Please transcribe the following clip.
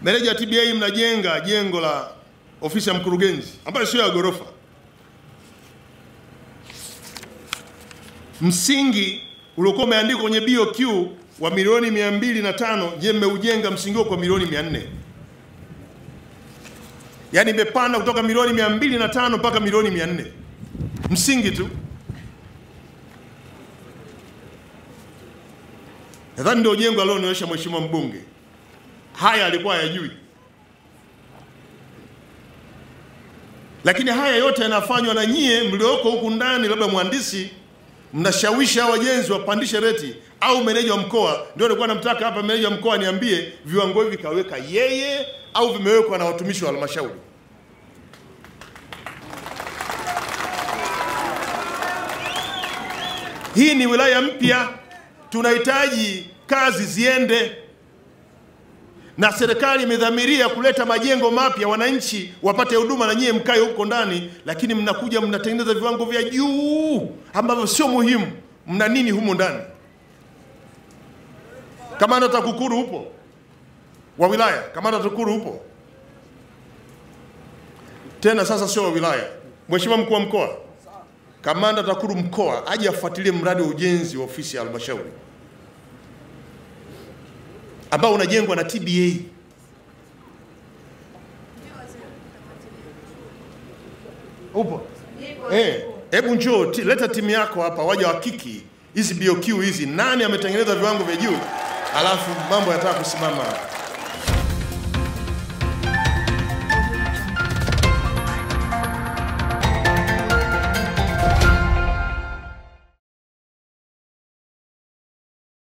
Meneja wa TBA mnajenga jengo la ofisi ya mkurugenzi ambayo sio ya ghorofa. Msingi uliokuwa umeandikwa kwenye BOQ wa milioni mia mbili na tano je, mmeujenga msingi huo kwa milioni mia nne yaani imepanda kutoka milioni mia mbili na tano mpaka milioni mia nne msingi tu. Nadhani ndio jengo alionionyesha mheshimiwa mbunge. Haya alikuwa hayajui, lakini haya yote yanafanywa na nyie mlioko huku ndani, labda mhandisi mnashawishi hao wajenzi wapandishe reti, au meneja wa mkoa. Ndio nilikuwa namtaka hapa meneja wa mkoa niambie viwango hivi kaweka yeye au vimewekwa na watumishi wa halmashauri. Hii ni wilaya mpya, tunahitaji kazi ziende, na serikali imedhamiria kuleta majengo mapya, wananchi wapate huduma na nyie mkae huko ndani, lakini mnakuja mnatengeneza viwango vya juu ambavyo sio muhimu. Mna nini humo ndani? Kamanda TAKUKURU upo wa wilaya, kamanda TAKUKURU upo tena, sasa sio wa wilaya, mheshimiwa mkuu wa mkoa kamanda TAKUKURU mkoa aje afuatilie mradi wa ujenzi wa ofisi ya halmashauri ambao unajengwa na TBA. Upo? Eh, hebu njoo ti- leta timu yako hapa waje wakiki hizi BOQ hizi, nani ametengeneza viwango vya juu, alafu mambo yataka kusimama hapa.